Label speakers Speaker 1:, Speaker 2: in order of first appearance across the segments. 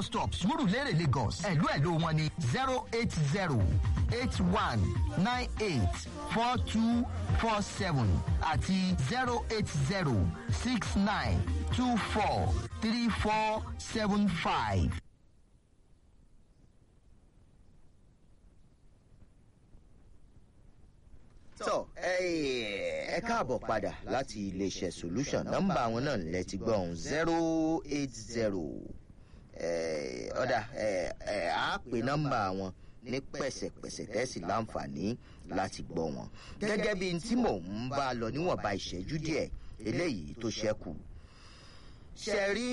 Speaker 1: stop Surulere Lagos ẹ̀lú ẹ̀lú wọn ni zero eight zero eight one nine eight four two four seven àti zero eight zero six nine two four three four seven five.
Speaker 2: tọ ẹ káàbọ̀ padà láti iléeṣẹ́ solution nọ́mbà àwọn náà lẹ ti gbọ́ ọ̀hún zero eight zero ọ̀dà á pè nọ́mbà wọn ní pẹ̀sẹ̀pẹ̀sẹ̀ tẹ́sí láǹfààní láti gbọ́ wọn gẹ́gẹ́ bí tí mò ń bá lọ níwọ̀nba ìṣẹ́jú díẹ̀ eléyìí tó ṣẹ́kù ṣe rí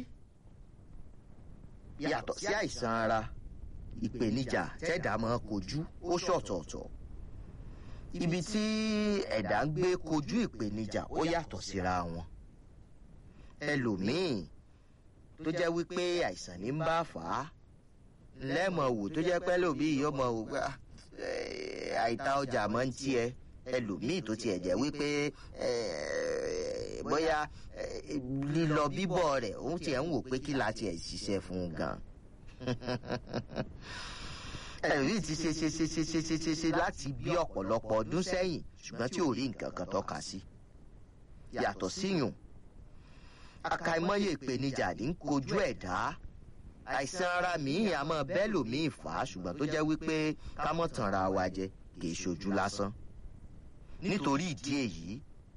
Speaker 2: yàtọ̀ sí àìsàn ara ìpèníjà tẹ́dà máa kojú ó ṣọ̀tọ̀ọ̀tọ̀ ibi tí ẹ̀dá ń gbé kojú ìpèníjà ó yàtọ̀ síra wọn ẹlòmíì tó jẹ́ wípé àìsàn ní ń bá fà á lẹ́mọ̀ wò tó jẹ́ pẹ́ lòmíì yóò mọ̀ wò pé àìta ọjà máa ń tiẹ̀ ẹlòmíì tó tiẹ̀ jẹ́ wípé bóyá lílọ bíbọ̀ rẹ̀ òun tiẹ̀ ń wò pé kí la tiẹ̀ ṣiṣẹ́ fún un gan ẹ̀rí ti ṣe ṣe ṣe ṣe ṣe ṣe ṣe ṣe láti bí ọ̀pọ̀lọpọ̀ ọdún sẹ́yìn ṣùgbọ́n tí ò rí nǹkan kan tọ́ka sí. yàtọ̀ síyùn àkàìmọye ìpèníjà ní kojú ẹ̀dá àìsàn ara míì àmọ́ bẹ́ẹ̀ lòmíì fà á ṣùgbọ́n tó jẹ́ wípé ká mọ̀ tàn ra wa jẹ kì í ṣojú lásán. nítorí ìdí èyí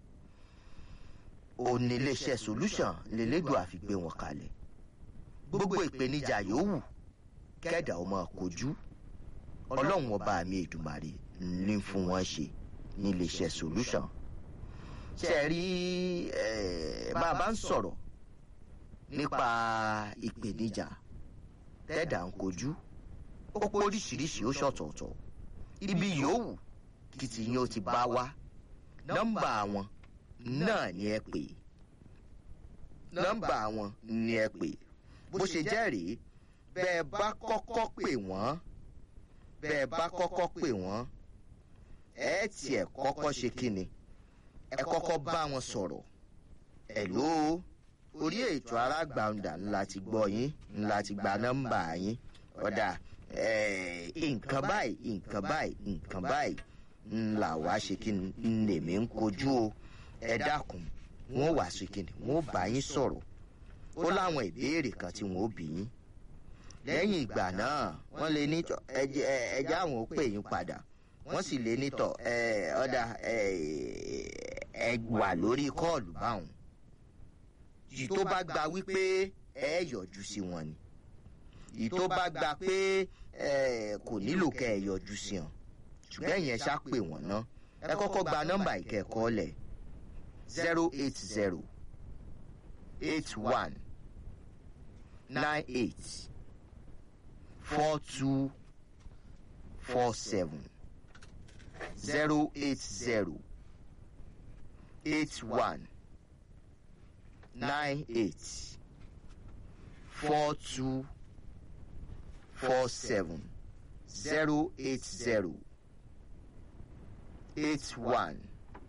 Speaker 2: òní iléeṣẹ́ solution lélẹ́dùn àfi gbé wọn kalẹ̀ gbogbo ìpèníjà yòówù kẹ́dà ó máa kojú ọlọ́run ọba mi èdùmàrè ní fún wọn ṣe ní iléeṣẹ́ solution ṣe rí bá a bá ń sọ̀rọ̀ nípa ìpèníjà tẹ́dà ń kojú ó pé oríṣiríṣi ó ṣọ̀tọ̀ọ̀tọ̀ ibi yòówù kìtì yín ó ti bá wá nọ́mbà wọn náà ni ẹ pè nọ́mbà wọn ni ẹ pè bó ṣe jẹ́ rèé bẹ́ẹ̀ bá kọ́kọ́ pè wọ́n bẹ́ẹ̀ bá kọ́kọ́ pè wọ́n ẹ tiẹ̀ kọ́kọ́ ṣe kíni ẹ kọ́kọ́ bá wọn sọ̀rọ̀ ẹ̀ló orí ètò arágbàǹdà ńlá ti gbọ́ yín ńlá ti gba nọ́mbà yín ọ̀dà nǹkan báyìí nǹkan báyìí nǹkan báyìí ńlá wá ṣe kíni ńlèmí ń kojú o ẹ dákun wọn wá ṣe kíni wọn bá yín sọ̀rọ̀ ó láwọn ìbéèrè kan tí wọn ó bí yín lẹ́yìn ìgbà náà wọ́n lè ní ẹjẹ́ àwọn ó pè yín padà wọ́n sì lè ní tọ̀ ọ̀dà ẹ wà lórí kọ́ọ̀lù báwọn yìí tó bá gba wípé ẹ yọjú sí wọn ni yìí tó bá gba pé kò nílò kẹ́ ẹ yọjú sí wọn ṣùgbọ́n ẹ̀yẹn ṣá pè wọ́n ná ẹ kọ́kọ́ gba nọ́mbà ìkẹ́kọ̀ọ́ lẹ̀ zero eight zero eight one nine eight four two four seven zero eight zero eight one nine eight four two four seven zero eight zero eight one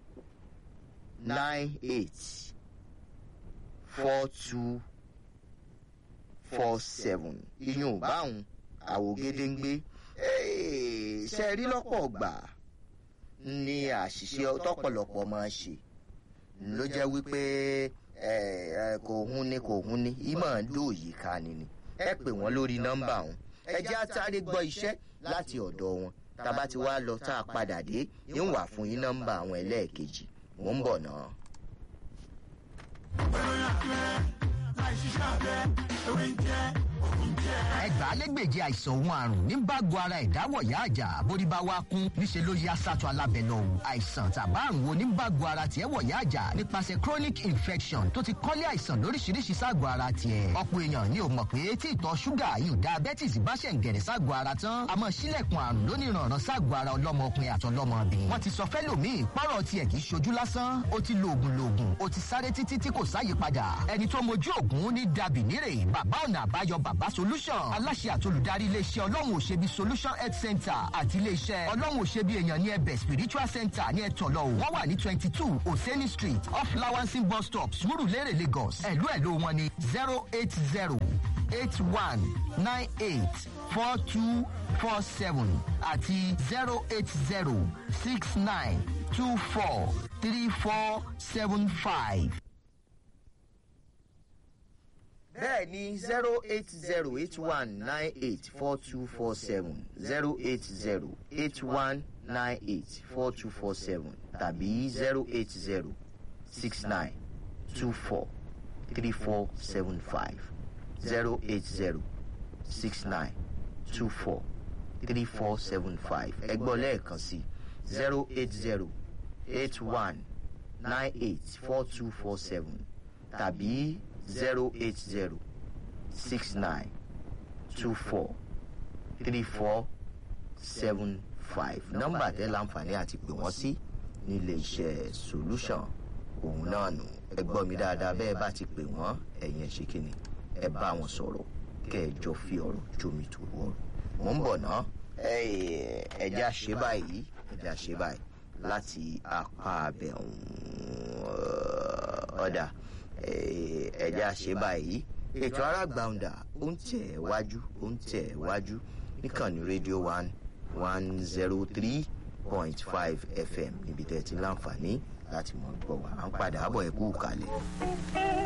Speaker 2: nine eight four two four seven iyùn báwọn àwògedengbe ṣe rí lọ́pọ̀ gbà ní àṣìṣe tọ́pọ̀lọpọ̀ máa ń ṣe ló jẹ́ wípé kò hún ní kò hún ní ìmọ̀ lóòyì ká ni ni ẹ pè wọ́n lórí nọ́mbà wọn ẹ jẹ́ àtàrí gbọ́ iṣẹ́ láti ọ̀dọ̀ wọn tába ti wá lọ tá a padà dé ń wà fún yín nọ́mbà àwọn ẹlẹ́ẹ̀kejì mò ń bọ̀ náà.
Speaker 1: ẹgbàálẹ́gbèje àìsàn òun àrùn ní bágo ara ìdáwọ̀yá àjà bórí bá wá kún níṣẹ́ ló yá sátọ alábẹ́lẹ̀ o àìsàn tàbá àrùn wo ní bágo ara tiẹ̀ wọ̀yá àjà nípasẹ̀ chronic infection tó ti kọ́lé àìsàn lóríṣiríṣi ságọ̀ ara tiẹ̀ ọ̀pọ̀ èèyàn ni ò mọ̀ pé tí ìtọ̀ ṣúgà yìí diabetes bá ṣẹ̀ ń gẹ̀rẹ̀ ságọ̀ ara tán a mọ̀ sílẹ̀kùn àrùn lóníranran ságọ̀ ara ọlọ́mọkùnrin àtọlọ́mọbìnrin wọ́n ti sọ fẹ́lòmíì pọ́rọ̀ tiẹ̀ kì í ṣojú lásán ó ti lo oògùn loògùn ó ti sáré títí tí kò sáyè padà ẹni tó mojú oògùn ní dàbí nírè bàbá ọ̀nà àbáyọ bàbá solution aláṣẹ àtolùdarí iléeṣẹ́ ọlọ́run òṣèbí solution health center àti iléeṣẹ́ ọlọ́run òṣèbí èèyàn ní ẹbẹ̀ spiritual center ní ẹ̀tọ́lọ́ wọ́n wà ní twenty two oseni street off lawansin bus stop surulere lagos ẹ̀lú ẹ̀lú wọn ní zero eight zero eight one nine eight four two four seven àti zero eight zero six nine two four three four seven five.
Speaker 2: bẹ́ẹ̀ ni zero eight zero eight one nine eight four two four seven zero eight zero eight one nine eight four two four seven tàbí zero eight zero six nine two four three four seven five zero eight zero six nine two four three four seven five ẹgbọ́n lẹ́ẹ̀kan sí zero eight zero eight one nine eight four two four seven tàbí zero eight zero six nine two four three four seven five nọ́mbà tẹ́ láǹfààní àti pè wọ́n sí nílé iṣẹ́ solution òun náà nù ẹ gbọ́ mi dáadáa bẹ́ẹ̀ bá ti pè wọ́n ẹ̀yin ẹ̀ ṣe kíni ẹ bá wọn sọ̀rọ̀ kẹ́ ẹ jọ fi ọ̀rọ̀ jómi tó ọ̀rọ̀ mò ń bọ̀ ná ẹ̀jẹ̀ àṣẹ báyìí ẹ̀jẹ̀ àṣẹ báyìí láti apá abẹ ọ̀dà ẹ̀jẹ̀ àṣẹ báyìí ètò arágbàǹdà ó ń tẹ̀ wájú ó ń tẹ̀ wájú níkànnì rédíò one one zero three point five fm níbi tẹ́ ti láǹfààní láti mọ̀ gbọ́ wa à ń padà bọ̀ ẹ̀kú kalẹ̀.